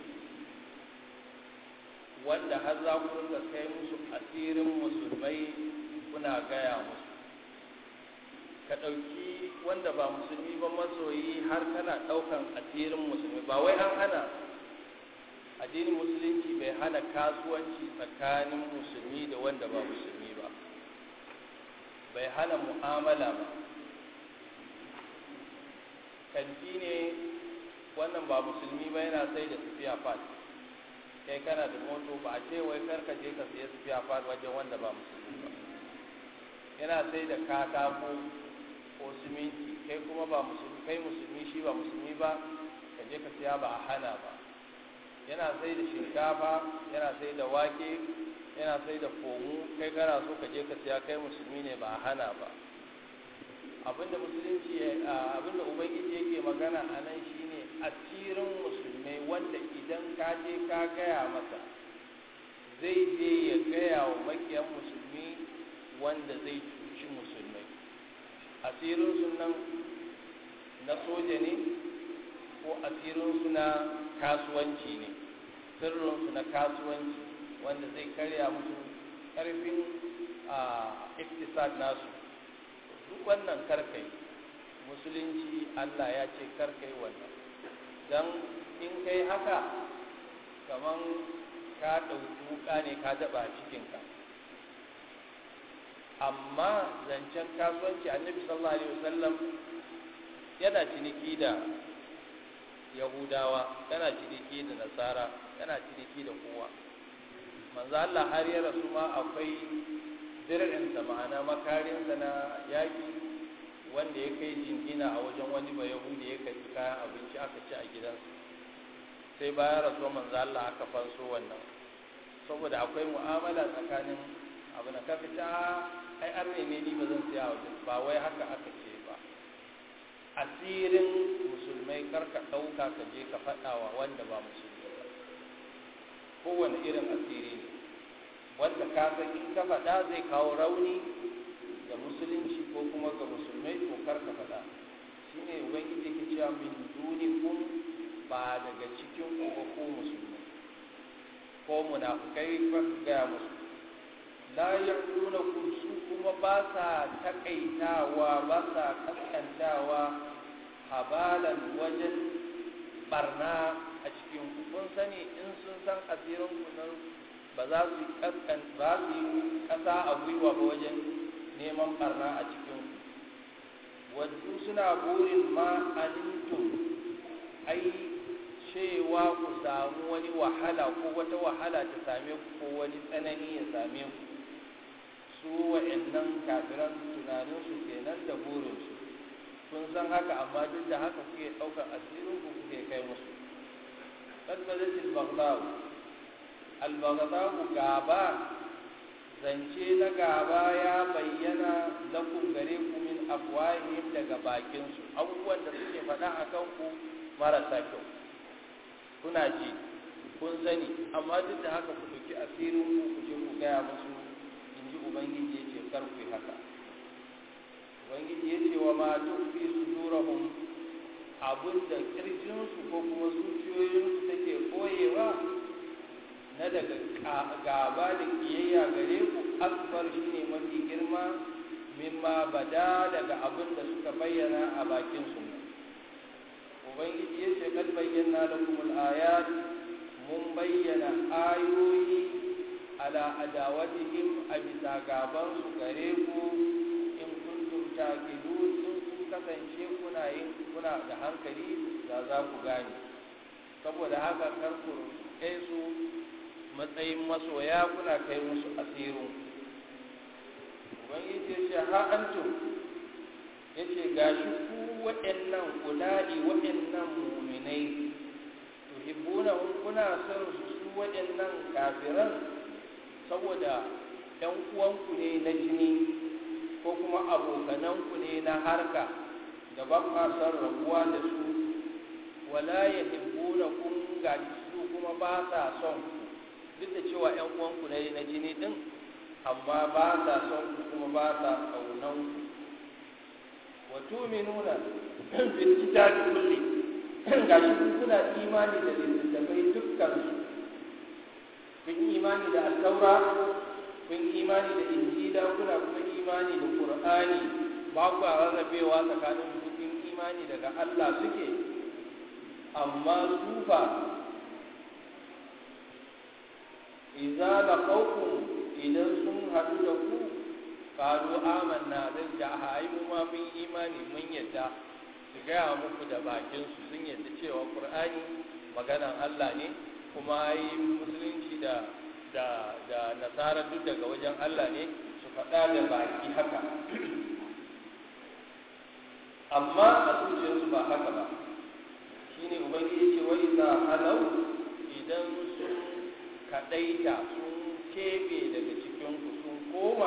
wanda har za ku rinka kai musu asirin musulmai kuna gaya musu ka ɗauki wanda ba musulmi ba masoyi har kana ɗaukan asirin musulmi ba wai an hana addinin musulunci bai hana kasuwanci tsakanin musulmi da wanda ba musulmi ba bai hana mu'amala ba kanti ne wannan ba musulmi ba yana sai da sufiya fat kai kana da moto ba a ce wai karka je ka siya sufiya fat wajen wanda ba musulmi ba yana sai da katako ko siminti kai kuma ba musulmi kai musulmi shi ba musulmi ba ka je ka siya ba a hana ba yana sai da shinkafa yana sai da wake yana sai da komu kai kana so ka je ka siya kai musulmi ne ba a hana ba abinda musulunci abinda ubangiji yake magana a nan shine asirin musulmai wanda idan ka je ka gaya masa zai je ya gaya wa makiyan musulmi wanda zai cuci musulmai asirinsu nan na soja ne ko asirinsu na kasuwanci ne sirrinsu na kasuwanci wanda zai karya musu karfin a iktisad nasu duk wannan karkai musulunci allah ya ce karkai wannan don in kai haka kaman ka ɗauki wuka ne ka daɓa cikinka amma zancen kasuwanci annabi sallallahu alaihi wasallam yana ciniki da yahudawa yana ciniki da nasara yana ciniki da kowa manzo Allah har ya rasu ma akwai dir'insa ma'ana makarinsa na yaki wanda ya kai jingina a wajen wani ba yahudi ya kai kayan abinci aka ci a gidansa sai bayan rasuwa manzo Allah aka fanso wannan saboda akwai mu'amala tsakanin abu na kaka ta ai an ne ni ba zan siya wajen ba wai haka aka ce ba asirin musulmai karka ɗauka ka je ka faɗa wa wanda ba musulmi ba kowane irin asiri ne wanda ka san in ka faɗa zai kawo rauni ga musulunci ko kuma ga musulmai ko karka faɗa shine ubangiji ke cewa min dunikum ba daga cikin ku ba ko musulmai ko munafukai ba gaya musu la yaquluna su kuma ba sa takaitawa ba sa kaskantawa habalan wajen barna a cikin ku kun sani in sun san asirin ku nan ba za su kaskan ba su yi kasa a gwiwa ba wajen neman barna a cikin ku wasu suna burin ma anintum ai cewa ku samu wani wahala ko wata wahala ta same ku ko wani tsanani ya same ku su wa'annan kafiran tunaninsu kenan da burinsu kun san haka amma duk da haka kuke ɗaukar asirin ku kuke kai musu kalmalat al-baghdad al-baghdad gaba zance na gaba ya bayyana lakum gare ku min afwahihim daga bakin su abubuwan da suke faɗa akan ku marasa kyau kuna ji kun sani amma duk da haka ku ɗauki asirin ku ku je ku gaya musu in ji ubangiji ya ce kar ku yi haka ubangiji ya ce wa ma tukfi sudurahum abin da kirjinsu ko kuma zuciyoyinsu take koyewa na daga gaba da kiyayya gare ku akbar shine mafi girma mimma bada daga abin da suka bayyana a bakin su ubangiji ya ce kad bayyana lakum al-ayat mun bayyana ayoyi ala adawatihim a bisa gaban su gare ku in kuntum taqilun in kun kasance kuna yin kuna da hankali da za ku gane saboda haka kar ku kai su matsayin masoya kuna kai musu asirin ubangiji ya ce ha antum yace gashi ku waɗannan ulai waɗannan mu'minai tuhibbuna kuna son su su waɗannan kafiran saboda ‘yan uwanku ne na jini ko kuma abokananku ne na harka da ba kwa son rabuwa da su wala ya hibbuna kun gaji su kuma ba sa son ku duk da cewa ‘yan uwanku ne na jini din amma ba sa son ku kuma ba sa ƙaunan ku wa tuminuna bil kitabi kulli gashi kun kuna imani da littattafai dukkan su kun imani da al-taura kun imani da injila kuna kuma imani da qur'ani ba ku rarrabewa tsakanin su kun imani daga Allah suke amma sufa idza laqawkum idan sun hadu da ku qalu amanna zan ja ai mu ma mun imani mun yadda su gaya muku da bakin su sun yadda cewa qur'ani maganan Allah ne kuma yi musulunci da da da nasara duk daga wajen Allah ne su faɗa da baki haka amma a zuciyarsu ba haka ba shine ubangiji ce wa idza halau idan sun kadaita sun kebe daga cikin ku sun koma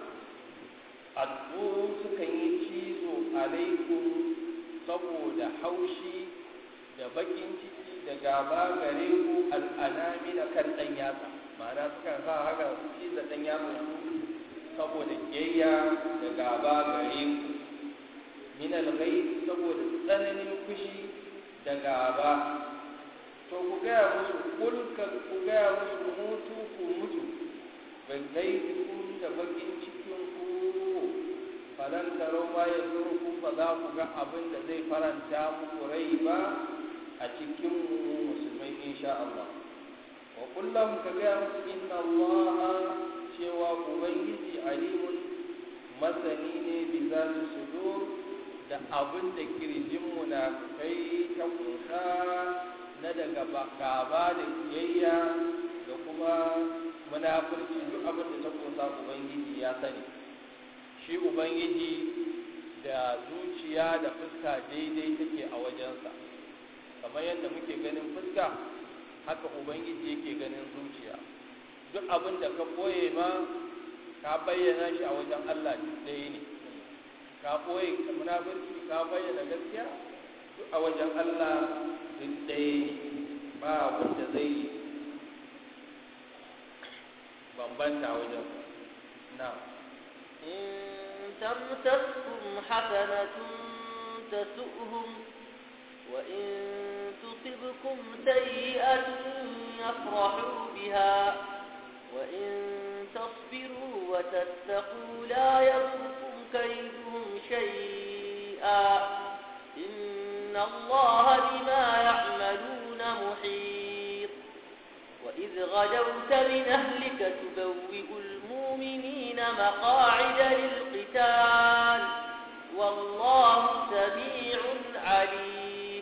addu suka yi cizo alaikum saboda haushi da bakin ciki da gaba gare ku al'anami da kan dan yatsa ma'ana suka sa haka su ciza dan yatsa su saboda kiyayya da gaba gare ku min al-ghayb saboda tsananin fushi da gaba to ku gaya musu kulka ku gaya musu mutu ku mutu bai gaibikun da bakin cikin ku falan taro ma ya ku ba za ku ga abin da zai faranta muku rai ba a cikin musulmai insha Allah wa kullum ka gaya musu inna Allah cewa ubangiji alimun masani ne bi za su sudur da abin da kirjin munafikai ta kunsa na daga gaba da kiyayya da kuma munafurci duk abin da ta kunsa ubangiji ya sani shi ubangiji da zuciya da fuska daidai take a wajensa kamar yadda muke ganin fuska haka ubangiji yake ganin zuciya duk abin da ka boye ma ka bayyana shi a wajen allah duk ɗaya ne ka ɓoye munafurci ka bayyana gaskiya duk a wajen Allah duk ɗaya ba wanda zai bambanta wajen na إن تمسسكم حسنة تسؤهم وإن تصبكم سيئة يفرحوا بها وإن تصبروا وتتقوا لا يضركم كيدهم شيئا إن الله بما يعملون محيط وإذ غدوت من أهلك تبوئ المؤمنين مقاعد للقتال والله سميع عليم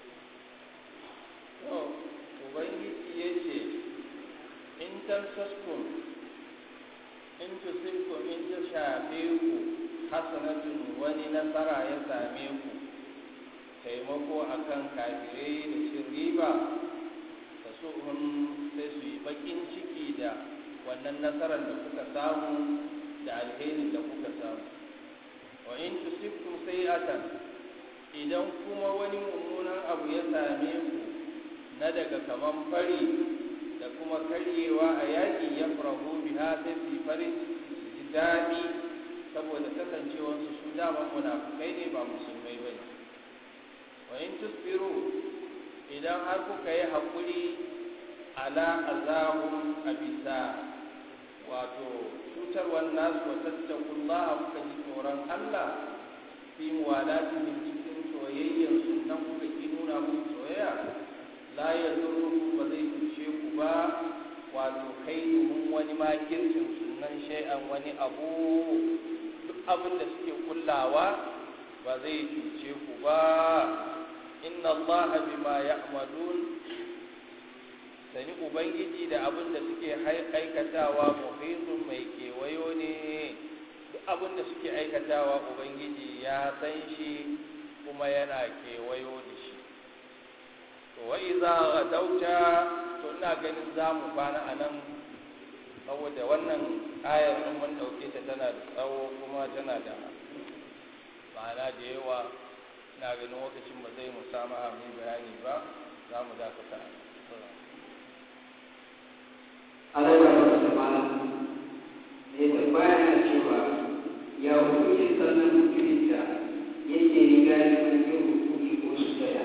ubangiji ya ce in tamsaskun in tusibkum in ta shafe ku hasanatun wani nasara ya same ku taimako akan kafirai da cin riba ta suhun sai su yi bakin ciki da wannan nasarar da kuka samu da alherin da kuka samu wa in tusibkum sayi'atan idan kuma wani mummunan abu ya same ku na daga kaman fari da kuma karyewa a yaƙi ya farahu biha sai su yi farin su ji daɗi saboda kasancewarsu su dama munafukai ne ba musulmai ba ne wa in tusbiru idan har kuka yi haƙuri ala azabun a bisa wato cutarwar nasu wa tattakullaha kuka ji tsoron Allah fi muwalatihim cikin soyayyar sunan kuka ki nuna musu soyayya la ya ba zai cuce ku ba wato kai domin wani makircin sunan shay'an wani abu duk abin da suke kullawa ba zai cuce ku ba inna Allah bima ya'malun sani ubangiji da abin da suke aikatawa muhitun mai kewayo ne duk abin da suke aikatawa ubangiji ya san shi kuma yana kewayo da shi to wa iza gadauta to ina ganin za mu kwana a nan saboda wannan ayar in mun ɗauke ta tana da tsawo kuma tana da ma'ana da yawa ina ganin lokacin ba zai mu samu amin bayani ba za mu dakata Allah ya wasu mana ne tambaya na cewa ya hukunci sannan mutumin da yake riga da yin hukumi ko su daya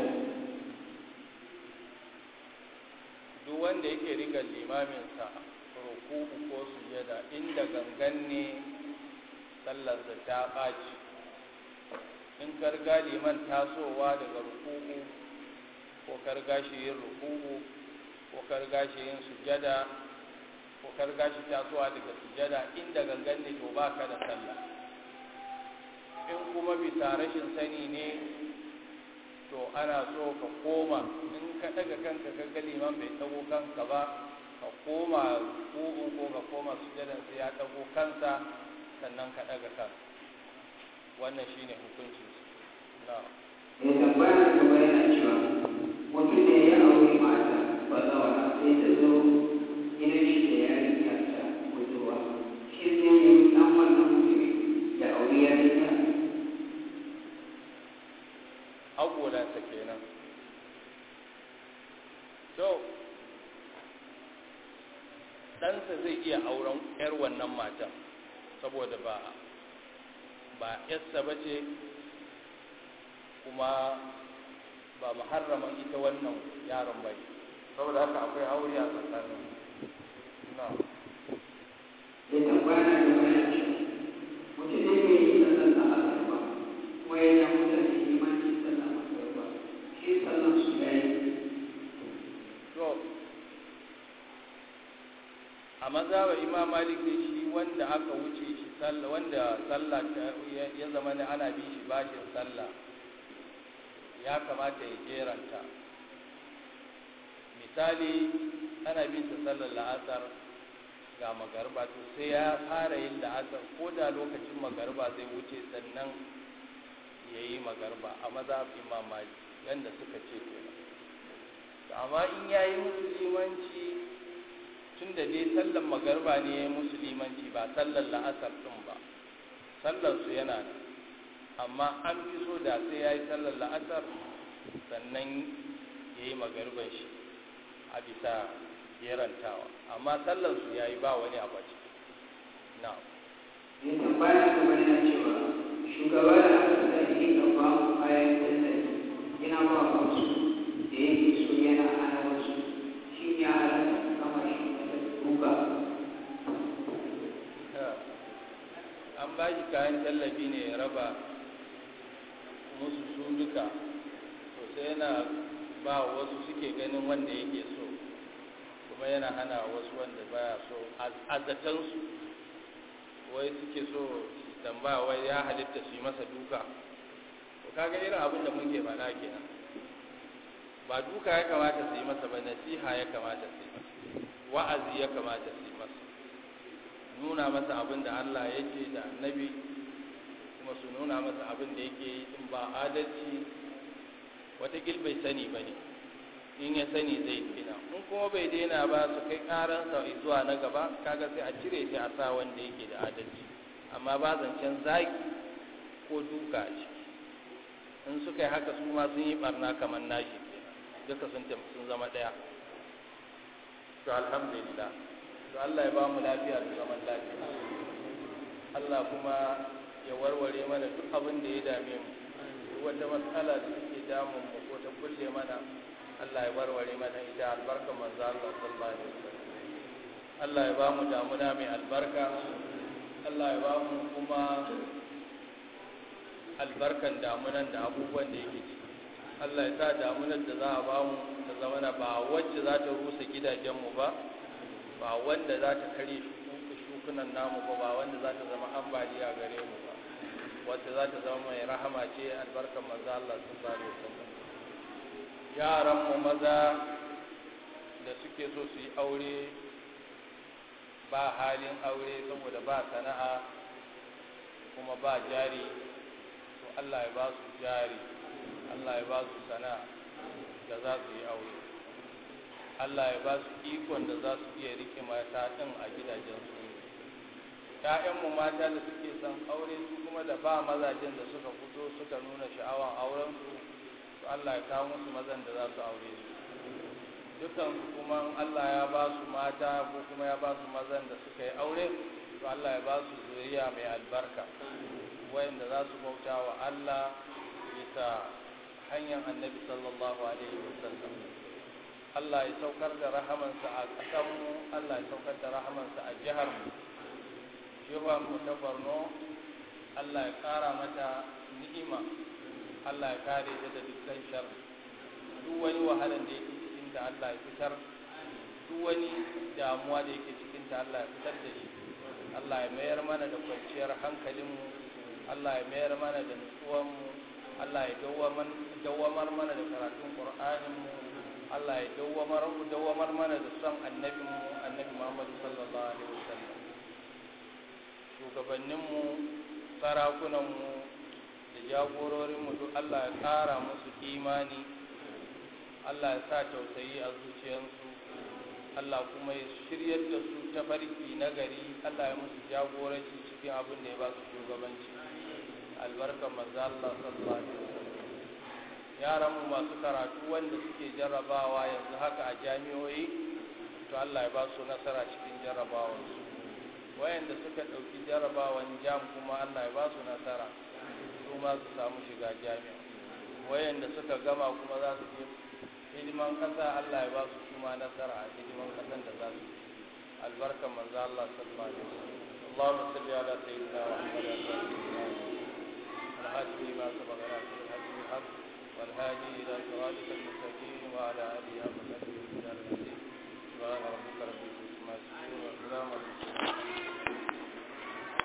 duk wanda yake riga limaminsa ruku'u ko sujada inda gangan ne sallarsa ta ɓaci in karga liman tasowa daga ruku'u ko karga shi yin ruku'u ko karga shi yin sujada ko karga shi tasowa daga sujada inda gangan ne to ba ka da sallah in kuma bisa rashin sani ne to ana so ka koma in ka daga kanka ka ga liman bai dago kanka ba ka koma ruku'un ko ka koma sujadan sai ya dago kansa sannan ka daga kanka wannan shine hukuncin na mai tambaya na gaba yana cewa mutum ne ya auri mata ba zawara sai ta zo gidan shi da yarinya ta budurwa shi zai yi dan wannan mutumin ya auri yarinya agolansa kenan to ɗansa zai iya auren 'yar wannan matan saboda ba ba yarsa ba ce kuma ba muharraman ita wannan yaron ba ne saboda haka akwai aure a tsakanin na mai tambaya na gaba yana cewa mutum ne mai yi sallar da asar ba kuma yana mutane limancin sallar masar ba shi sallar su ya yi to a mazhabar imam malik ne shi wanda aka wuce shi sallah wanda sallah ta- ya ya zama ne ana bi shi bashin sallah ya kamata ya jeranta misali ana bin sa sallar la'asar ga magarba to sai ya fara yin la'asar ko da lokacin magarba zai wuce sannan ya yi magarba a mazhab imam malik yanda suka ce kenan To amma in ya yi musulmanci tun da dai sallar magarba ne ya yi musulmanci ba sallar la'asar ɗin ba sallar su yana nan amma an fi so da sai ya yi sallar la'asar sannan ya yi magarban shi a bisa jerantawa amma sallar su ya yi ba wani abu a ciki na mai tambaya na gaba yana cewa shugaba da aka sa ya rika ba mu kayan tallafi yana ba wasu da yake so yana hana wasu shi ya halatta kama shi da duka an ba shi kayan tallafi ne ya raba musu su duka to sai yana ba wasu suke ganin wanda yake so kuma yana hana wasu wanda baya so a zatansu wai suke so su tambaya wai ya halitta su yi masa duka to kaga irin abin da muke faɗa kenan ba duka ya kamata su yi masa ba nasiha ya kamata su yi masa wa'azi ya kamata su yi masa nuna masa abin da Allah ya ce da annabi kuma su nuna masa abin da yake yi in ba adalci watakil bai sani ba ne in ya sani zai daina in kuma bai daina ba su kai karansa zuwa na gaba kaga sai a cire shi a sa wanda yake da adalci amma ba zancen zaki ko duka a ciki in suka yi haka su ma sun yi barna kamar nashi kenan duka sun tafi sun zama ɗaya to alhamdulillah to Allah ya ba mu lafiya da zaman lafiya Allah kuma ya warware mana duk abin da ya dame mu duk wata matsala da take damun mu ko ta kulle mana Allah ya warware mana ita albarka manzo Allah sallallahu alaihi wasallam Allah ya ba mu damuna mai albarka Allah ya ba mu kuma albarkan damunan da abubuwan da yake ciki Allah ya sa damunan da za a ba mu ta zamana ba wacce za ta rusa gidajenmu ba ba wanda za ta kare shukunan namu ba ba wanda za ta zama ambaliya gare mu ba wacce za ta zama mai rahama ce albarkar manzo Allah sallallahu alaihi wasallam yaran mu maza da suke so su yi aure ba halin aure saboda ba sana'a kuma ba jari to Allah ya ba su jari Allah ya ba su sana'a da za su yi aure Allah ya ba su ikon da za su iya rike mata ɗin a gidajensu ‘ya'yanmu mata da suke son aure su kuma da ba mazajen da suka fito suka nuna sha'awan aurensu to Allah ya kawo musu mazan da za su aure su dukansu kuma Allah ya ba su mata ko kuma ya ba su mazan da suka yi aure to Allah ya ba su zuriya mai albarka wayanda za su bauta wa Allah bisa hanyar annabi sallallahu alaihi wasallam Allah ya saukar da rahamansa a ƙasanmu Allah ya saukar da rahamansa a jiharmu mu ta Borno Allah ya ƙara mata ni'ima Allah ya kare ta da dukkan shar duk wani wahalan da yake cikin ta Allah ya fitar duk wani damuwa da yake cikin ta Allah ya fitar da shi Allah ya mayar mana da kwanciyar hankalinmu Allah ya mayar mana da nutsuwanmu Allah ya dawwamar mana da karatun Qur'aninmu Allah ya dawwamar dawwamar mana da son annabinmu annabi Muhammad sallallahu alaihi wasallam shugabanninmu sarakunanmu da jagororinmu duk Allah ya ƙara musu imani Allah ya sa tausayi a zuciyarsu Allah kuma ya shiryar da su ta farki na gari Allah ya musu jagoranci cikin abin da ya ba su shugabanci albarkar manzo Allah sallallahu alaihi wasallam yaran mu masu karatu wanda suke jarrabawa yanzu haka a jami'o'i to Allah ya ba su nasara cikin jarrabawansu wayanda suka ɗauki jarrabawan jam kuma Allah ya ba su nasara su ma su samu shiga jami'a wayanda suka gama kuma za su je hidiman ƙasa Allah ya ba su kuma nasara a hidiman ƙasan da za su albarkan manzo Allah sallallahu alaihi wasallam اللهم صل على سيدنا محمد الهادي لما سبق ناصر الحق بالحق والهادي الى صراطك المستقيم وعلى اله وصحبه وسلم سبحان ربك رب العزه عما يصفون وسلام على المرسلين